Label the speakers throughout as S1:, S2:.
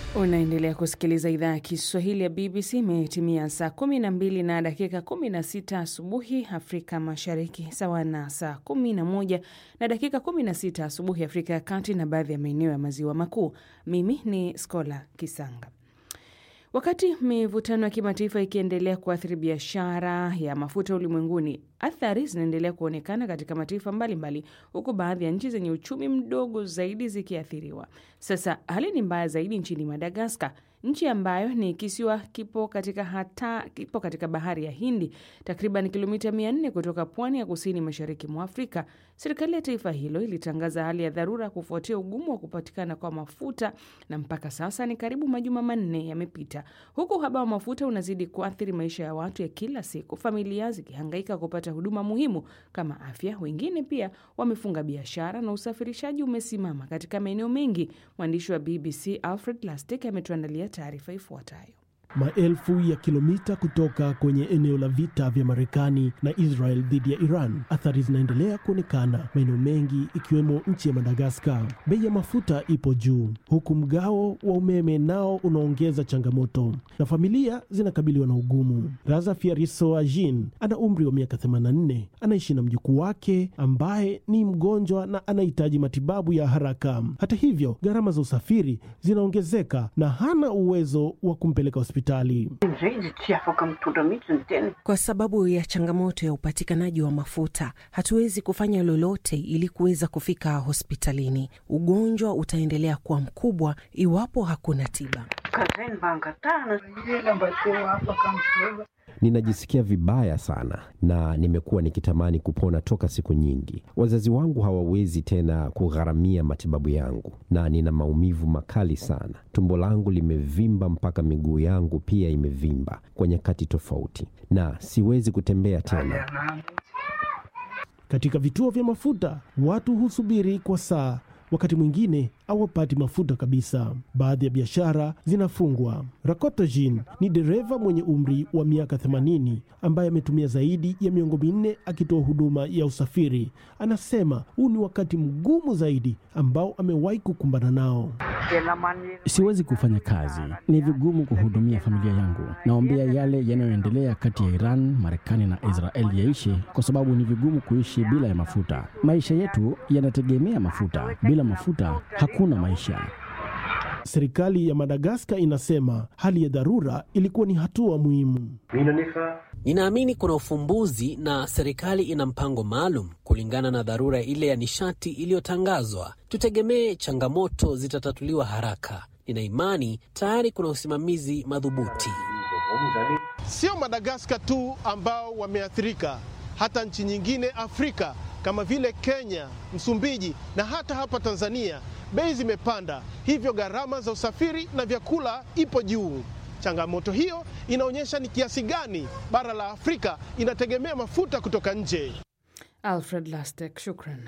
S1: Unaendelea kusikiliza idhaa ya Kiswahili ya BBC. Imetimia saa 12 na dakika 16 asubuhi Afrika Mashariki, sawa na saa 11 na dakika 16 asubuhi Afrika ya Kati na baadhi ya maeneo ya Maziwa Makuu. Mimi ni Skola Kisanga. Wakati mivutano ya kimataifa ikiendelea kuathiri biashara ya mafuta ulimwenguni, athari zinaendelea kuonekana katika mataifa mbalimbali, huku baadhi ya nchi zenye uchumi mdogo zaidi zikiathiriwa. Sasa hali ni mbaya zaidi nchini Madagaskar, nchi ambayo ni kisiwa kipo katika, hata, kipo katika bahari ya Hindi, takriban kilomita 400 kutoka pwani ya kusini mashariki mwa Afrika. Serikali ya taifa hilo ilitangaza hali ya dharura kufuatia ugumu wa kupatikana kwa mafuta, na mpaka sasa ni karibu majuma manne yamepita, huku uhaba wa mafuta unazidi kuathiri maisha ya watu ya kila siku, familia zikihangaika kupata huduma muhimu kama afya. Wengine pia wamefunga biashara na usafirishaji umesimama katika maeneo mengi. Mwandishi wa BBC Alfred Lastek ametuandalia taarifa ifuatayo.
S2: Maelfu ya kilomita kutoka kwenye eneo la vita vya Marekani na Israel dhidi ya Iran, athari zinaendelea kuonekana maeneo mengi ikiwemo nchi ya Madagaskar. Bei ya mafuta ipo juu, huku mgao wa umeme nao unaongeza changamoto na familia zinakabiliwa na ugumu. Raza Fiarisoajin ana umri wa miaka 84, anaishi na mjukuu wake ambaye ni mgonjwa na anahitaji matibabu ya haraka. Hata hivyo, gharama za usafiri zinaongezeka na hana uwezo wa kumpeleka hospitali.
S3: Kwa sababu ya changamoto ya upatikanaji wa mafuta, hatuwezi kufanya lolote ili kuweza kufika hospitalini. Ugonjwa utaendelea kuwa mkubwa iwapo hakuna tiba.
S4: Ninajisikia vibaya sana na nimekuwa nikitamani kupona toka siku nyingi. Wazazi wangu hawawezi tena kugharamia matibabu yangu na nina maumivu makali sana. Tumbo langu limevimba mpaka miguu yangu pia imevimba kwa nyakati tofauti na siwezi kutembea tena.
S2: Katika vituo vya mafuta watu husubiri kwa saa wakati mwingine hawapati mafuta kabisa. Baadhi ya biashara zinafungwa. Rakoto Jean ni dereva mwenye umri wa miaka 80 ambaye ametumia zaidi ya miongo minne akitoa huduma ya usafiri. Anasema huu ni wakati mgumu zaidi ambao amewahi kukumbana nao.
S5: Siwezi kufanya kazi, ni vigumu kuhudumia familia yangu. Naombea yale yanayoendelea kati ya Iran, Marekani na Israeli yaishe, kwa sababu ni vigumu kuishi bila ya mafuta. Maisha yetu yanategemea mafuta. Bila mafuta hakuna maisha.
S2: Serikali ya Madagaskar inasema hali ya dharura ilikuwa ni hatua muhimu.
S6: Ninaamini kuna ufumbuzi na serikali ina mpango maalum kulingana na dharura ile ya nishati iliyotangazwa. Tutegemee changamoto zitatatuliwa haraka. Nina imani tayari kuna usimamizi madhubuti.
S7: Sio Madagaskar tu ambao wameathirika, hata nchi nyingine Afrika kama vile Kenya, Msumbiji na hata hapa Tanzania bei zimepanda, hivyo gharama za usafiri na vyakula ipo juu. Changamoto hiyo inaonyesha ni kiasi gani bara la Afrika inategemea mafuta kutoka nje.
S1: Alfred Lastek, shukran.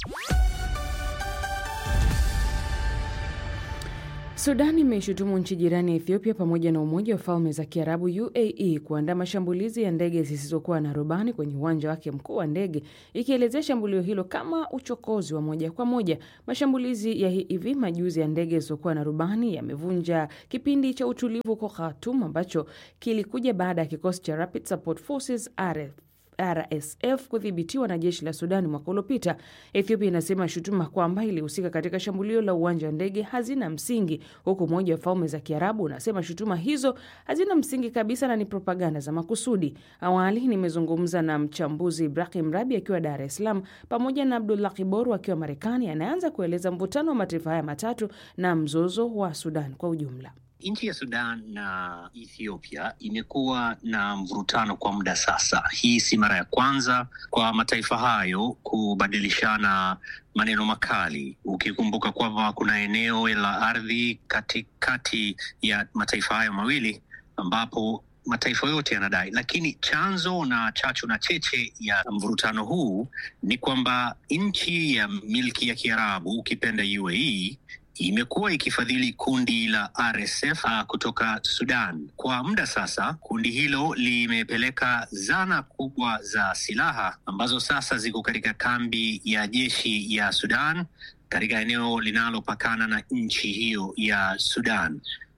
S1: Sudan imeishutumu nchi jirani ya Ethiopia pamoja na Umoja wa Falme za Kiarabu UAE kuandaa mashambulizi ya ndege zisizokuwa na rubani kwenye uwanja wake mkuu wa ndege, ikielezea shambulio hilo kama uchokozi wa moja kwa moja. Mashambulizi ya hivi majuzi ya ndege zisizokuwa na rubani yamevunja kipindi cha utulivu huko Khartoum ambacho kilikuja baada ya kikosi cha Rapid Support Forces RF RSF kudhibitiwa na jeshi la Sudani mwaka uliopita. Ethiopia inasema shutuma kwamba ilihusika katika shambulio la uwanja wa ndege hazina msingi, huku Umoja wa Falme za Kiarabu unasema shutuma hizo hazina msingi kabisa na ni propaganda za makusudi. Awali nimezungumza na mchambuzi Ibrahim Rabi akiwa Dar es Salaam pamoja na Abdullah Kiboru akiwa Marekani, anaanza kueleza mvutano wa mataifa haya matatu na mzozo wa Sudan kwa ujumla.
S8: Nchi ya Sudan na Ethiopia imekuwa na mvurutano kwa muda sasa. Hii si mara ya kwanza kwa mataifa hayo kubadilishana maneno makali, ukikumbuka kwamba kuna eneo la ardhi katikati ya mataifa hayo mawili ambapo mataifa yote yanadai, lakini chanzo na chachu na cheche ya mvurutano huu ni kwamba nchi ya milki ya Kiarabu ukipenda UAE imekuwa ikifadhili kundi la RSF uh, kutoka Sudan kwa muda sasa. Kundi hilo limepeleka zana kubwa za silaha ambazo sasa ziko katika kambi ya jeshi ya Sudan katika eneo linalopakana na nchi hiyo ya Sudan.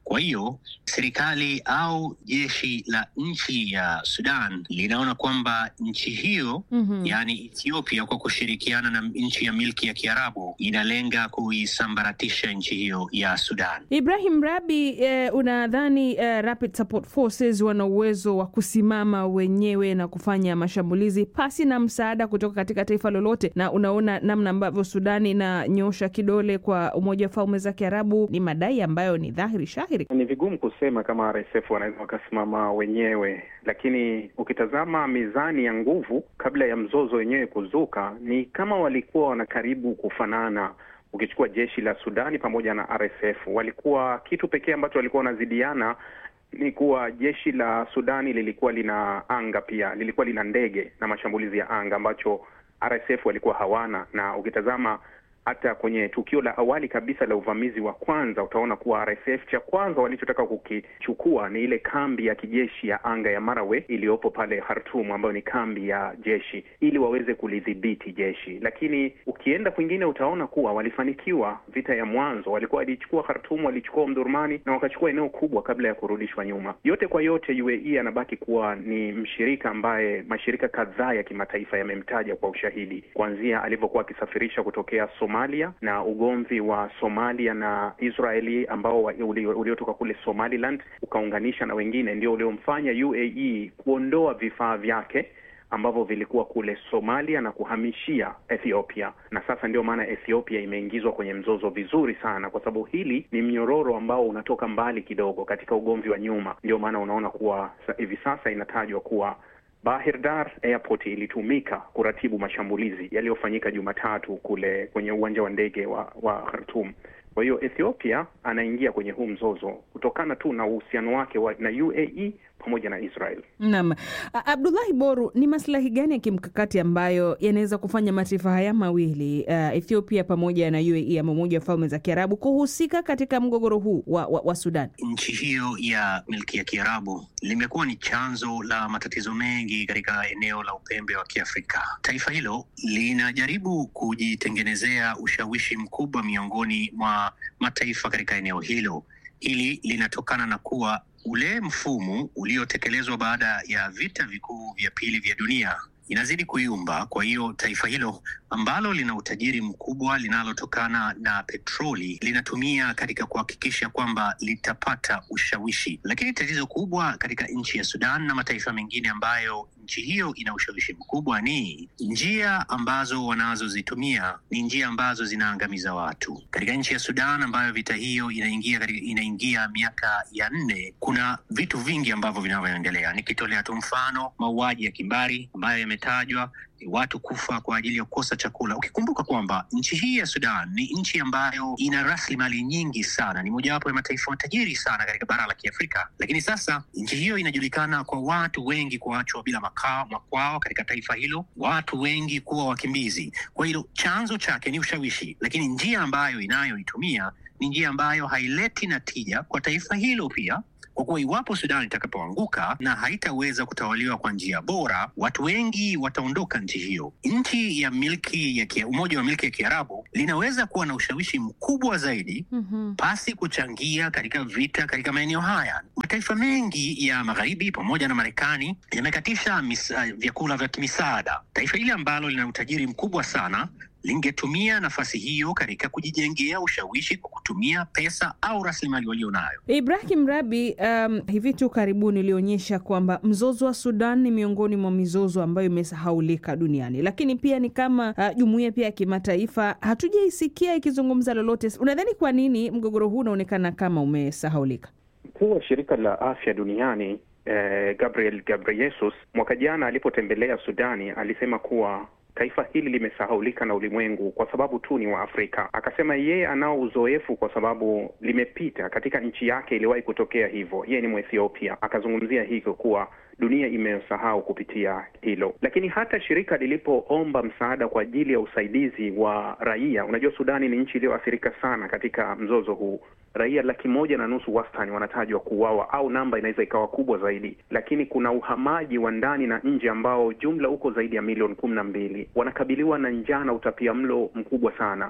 S8: Kwa hiyo serikali au jeshi la nchi ya Sudan linaona kwamba nchi hiyo
S1: Mhm.
S8: yaani Ethiopia kwa kushirikiana na nchi ya milki ya Kiarabu inalenga kuisambaratisha nchi hiyo ya Sudan.
S1: Ibrahim Rabi, eh, unadhani eh, Rapid Support Forces wana uwezo wa kusimama wenyewe na kufanya mashambulizi pasi na msaada kutoka katika taifa lolote? Na unaona namna ambavyo Sudani inanyosha kidole kwa Umoja wa Falme za Kiarabu, ni madai ambayo ni dhahiri shahiri.
S9: Ni vigumu kusema kama RSF wanaweza wakasimama wenyewe, lakini ukitazama mizani ya nguvu kabla ya mzozo wenyewe kuzuka, ni kama walikuwa wanakaribu kufanana. Ukichukua jeshi la Sudani pamoja na RSF, walikuwa kitu pekee ambacho walikuwa wanazidiana ni kuwa jeshi la Sudani lilikuwa lina anga pia, lilikuwa lina ndege na mashambulizi ya anga ambacho RSF walikuwa hawana, na ukitazama hata kwenye tukio la awali kabisa la uvamizi wa kwanza utaona kuwa RSF cha kwanza walichotaka kukichukua ni ile kambi ya kijeshi ya anga ya Marawe iliyopo pale Khartoum, ambayo ni kambi ya jeshi, ili waweze kulidhibiti jeshi. Lakini ukienda kwingine utaona kuwa walifanikiwa. Vita ya mwanzo walikuwa walichukua Khartoum, walichukua Omdurmani na wakachukua eneo kubwa kabla ya kurudishwa nyuma. Yote kwa yote, UAE anabaki kuwa ni mshirika ambaye mashirika kadhaa ya kimataifa yamemtaja kwa ushahidi, kuanzia alivyokuwa akisafirisha kutokea Somalia na ugomvi wa Somalia na Israeli ambao wa- uli- uliotoka kule Somaliland ukaunganisha na wengine, ndio uliomfanya UAE kuondoa vifaa vyake ambavyo vilikuwa kule Somalia na kuhamishia Ethiopia, na sasa ndio maana Ethiopia imeingizwa kwenye mzozo vizuri sana, kwa sababu hili ni mnyororo ambao unatoka mbali kidogo katika ugomvi wa nyuma. Ndio maana unaona kuwa sa- hivi sasa inatajwa kuwa Bahir Dar Airport ilitumika kuratibu mashambulizi yaliyofanyika Jumatatu kule kwenye uwanja wa ndege wa, wa Khartoum. Kwa hiyo Ethiopia anaingia kwenye huu mzozo kutokana tu na uhusiano wake wa, na UAE pamoja na Israel.
S1: Naam, A- Abdullahi Boru, ni maslahi gani ya kimkakati ambayo yanaweza kufanya mataifa haya mawili uh, Ethiopia pamoja na UAE ama Umoja wa Falme za Kiarabu kuhusika katika mgogoro huu wa, wa, wa Sudan?
S8: Nchi hiyo ya milki ya Kiarabu limekuwa ni chanzo la matatizo mengi katika eneo la upembe wa Kiafrika. Taifa hilo linajaribu kujitengenezea ushawishi mkubwa miongoni mwa mataifa katika eneo hilo. Hili linatokana na kuwa ule mfumo uliotekelezwa baada ya vita vikuu vya pili vya dunia inazidi kuyumba. Kwa hiyo taifa hilo ambalo lina utajiri mkubwa linalotokana na petroli linatumia katika kuhakikisha kwamba litapata ushawishi, lakini tatizo kubwa katika nchi ya Sudan na mataifa mengine ambayo nchi hiyo ina ushawishi mkubwa ni njia ambazo wanazozitumia ni njia ambazo zinaangamiza watu. Katika nchi ya Sudan ambayo vita hiyo inaingia katika, inaingia miaka ya nne, kuna vitu vingi ambavyo vinavyoendelea. Nikitolea tu mfano mauaji ya kimbari ambayo yametajwa ni watu kufa kwa ajili ya kukosa chakula, ukikumbuka kwamba nchi hii ya Sudan ni nchi ambayo ina rasilimali nyingi sana, ni mojawapo ya mataifa matajiri sana katika bara la Kiafrika. Lakini sasa nchi hiyo inajulikana kwa watu wengi kuachwa bila makao makwao katika taifa hilo, watu wengi kuwa wakimbizi. Kwa hilo chanzo chake ni ushawishi, lakini njia ambayo inayoitumia ni njia ambayo haileti natija kwa taifa hilo pia kwa kuwa iwapo Sudan itakapoanguka na haitaweza kutawaliwa kwa njia bora, watu wengi wataondoka nchi hiyo. Nchi ya milki ya kia, Umoja wa Milki ya Kiarabu linaweza kuwa na ushawishi mkubwa zaidi
S1: Mhm.
S8: pasi kuchangia katika vita katika maeneo haya. Mataifa mengi ya magharibi pamoja na Marekani yamekatisha misa- vyakula vya misaada. Taifa hili ambalo lina utajiri mkubwa sana lingetumia nafasi hiyo katika kujijengea ushawishi kwa kutumia pesa au rasilimali walio nayo.
S1: Ibrahim Rabi, um, hivi tu karibuni ulionyesha kwamba mzozo wa Sudan ni miongoni mwa mizozo ambayo imesahaulika duniani, lakini pia ni kama uh, jumuiya pia ya kimataifa hatujaisikia ikizungumza lolote. Unadhani kwa nini mgogoro huu unaonekana kama umesahaulika?
S9: Mkuu wa shirika la afya duniani eh, Gabriel Ghebreyesus mwaka jana alipotembelea Sudani alisema kuwa taifa hili limesahaulika na ulimwengu kwa sababu tu ni wa Afrika. Akasema yeye anao uzoefu kwa sababu limepita katika nchi yake, iliwahi kutokea hivyo. Yeye ni Mwethiopia, akazungumzia hivyo kuwa dunia imesahau kupitia hilo. Lakini hata shirika lilipoomba msaada kwa ajili ya usaidizi wa raia, unajua Sudani ni nchi iliyoathirika sana katika mzozo huu. Raia laki moja na nusu wastani wanatajwa kuuawa, au namba inaweza ikawa kubwa zaidi, lakini kuna uhamaji wa ndani na nje ambao jumla uko zaidi ya milioni kumi na mbili. Wanakabiliwa na njaa na utapia mlo mkubwa sana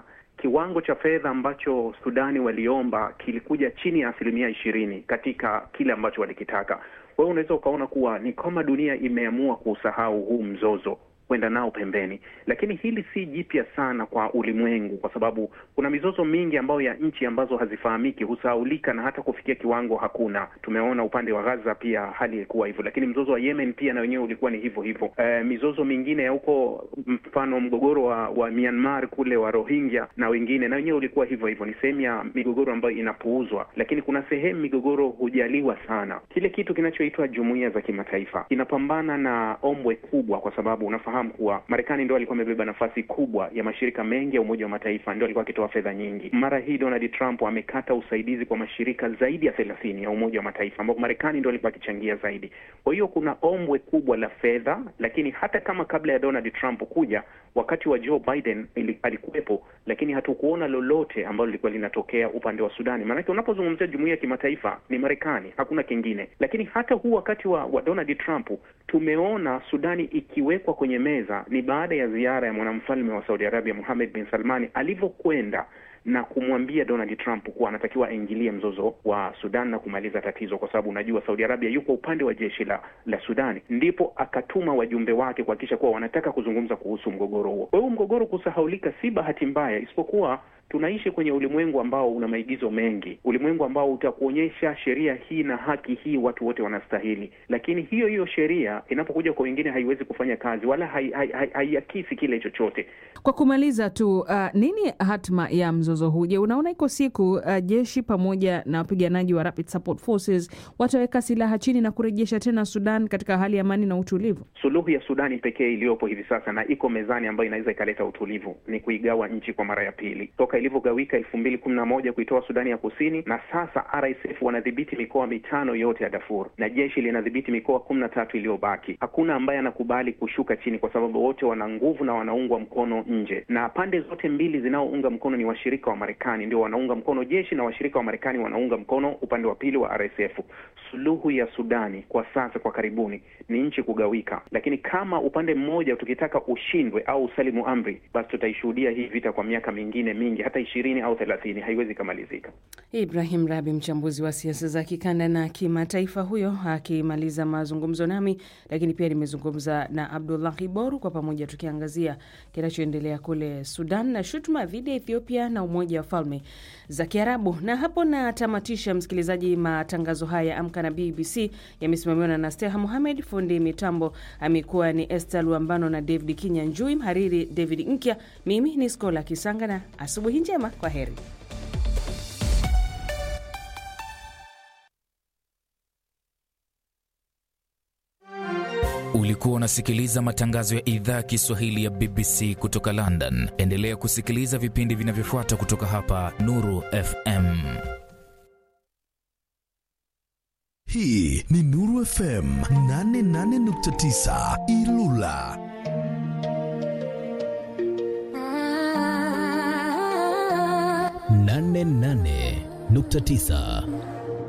S9: kiwango cha fedha ambacho Sudani waliomba kilikuja chini ya asilimia ishirini katika kile ambacho walikitaka. Kwa hiyo unaweza ukaona kuwa ni kama dunia imeamua kuusahau huu mzozo kwenda nao pembeni, lakini hili si jipya sana kwa ulimwengu, kwa sababu kuna mizozo mingi ambayo ya nchi ambazo hazifahamiki husahaulika na hata kufikia kiwango hakuna. Tumeona upande wa Gaza pia hali ilikuwa hivyo, lakini mzozo wa Yemen pia na wenyewe ulikuwa ni hivyo hivyo. E, mizozo mingine ya huko, mfano mgogoro wa, wa Myanmar kule wa Rohingya na wengine, na wenyewe ulikuwa hivyo hivyo. Ni sehemu ya migogoro ambayo inapuuzwa, lakini kuna sehemu migogoro hujaliwa sana. Kile kitu kinachoitwa jumuiya za kimataifa kinapambana na ombwe kubwa, kwa sababu unafahamu kuwa Marekani ndio alikuwa amebeba nafasi kubwa ya mashirika mengi ya Umoja wa Mataifa, ndio alikuwa akitoa fedha nyingi. Mara hii Donald Trump amekata usaidizi kwa mashirika zaidi ya thelathini ya Umoja wa Mataifa ambapo Marekani ndio alikuwa akichangia zaidi. Kwa hiyo kuna ombwe kubwa la fedha, lakini hata kama kabla ya Donald Trump kuja, wakati wa Joe Biden ili, alikuwepo, lakini hatukuona lolote ambalo lilikuwa linatokea upande wa Sudani. Maanake unapozungumzia jumuiya ya kimataifa ni Marekani, hakuna kingine. Lakini hata huu wakati wa, wa Donald Trump tumeona Sudani ikiwekwa kwenye meza ni baada ya ziara ya mwanamfalme wa Saudi Arabia Mohammed bin Salmani alivyokwenda na kumwambia Donald Trump kuwa anatakiwa aingilie mzozo wa Sudan na kumaliza tatizo, kwa sababu unajua Saudi Arabia yuko upande wa jeshi la la Sudani. Ndipo akatuma wajumbe wake kuhakikisha kuwa wanataka kuzungumza kuhusu mgogoro huo. Kwa hiyo mgogoro kusahaulika si bahati mbaya, isipokuwa tunaishi kwenye ulimwengu ambao una maigizo mengi, ulimwengu ambao utakuonyesha sheria hii na haki hii watu wote wanastahili, lakini hiyo hiyo sheria inapokuja kwa wengine haiwezi kufanya kazi wala haiakisi hai, hai, hai kile chochote.
S1: Kwa kumaliza tu, uh, nini hatma ya mzozo huu? Je, unaona iko siku uh, jeshi pamoja na wapiganaji wa Rapid Support Forces wataweka silaha chini na kurejesha tena Sudan katika hali ya amani na utulivu?
S9: Suluhu ya Sudani pekee iliyopo hivi sasa na iko mezani ambayo inaweza ikaleta utulivu ni kuigawa nchi kwa mara ya pili toka ilivyogawika elfu mbili kumi na moja kuitoa Sudani ya Kusini, na sasa RSF wanadhibiti mikoa mitano yote ya Darfur na jeshi linadhibiti mikoa kumi na tatu iliyobaki. Hakuna ambaye anakubali kushuka chini, kwa sababu wote wana nguvu na wanaungwa mkono nje, na pande zote mbili zinaounga mkono ni washirika wa Marekani, ndio wanaunga mkono jeshi na washirika wa Marekani wanaunga mkono upande wa pili wa RSF. Suluhu ya Sudani kwa sasa, kwa karibuni, ni nchi kugawika, lakini kama upande mmoja tukitaka ushindwe au usalimu amri, basi tutaishuhudia hii vita kwa miaka mingine mingi hata ishirini au thelathini, haiwezi kamalizika.
S1: Ibrahim Rabi, mchambuzi wa siasa za kikanda na kimataifa, huyo akimaliza mazungumzo nami, lakini pia nimezungumza na Abdullahi Boru, kwa pamoja tukiangazia kinachoendelea kule Sudan na shutuma dhidi ya Ethiopia na Umoja wa Falme za Kiarabu. Na hapo natamatisha, msikilizaji, matangazo haya Amka na BBC yamesimamiwa na Nasteha Muhamed, fundi mitambo amekuwa ni Esther Luambano na David Kinya Njui, mhariri David Nkya, mimi ni Skola Kisanga na asubuhi njema, kwa heri.
S10: Ulikuwa unasikiliza matangazo ya idhaa ya Kiswahili ya BBC kutoka London. Endelea kusikiliza vipindi vinavyofuata kutoka hapa Nuru FM.
S11: Hii ni Nuru FM 88.9 Ilula. nane nane nukta tisa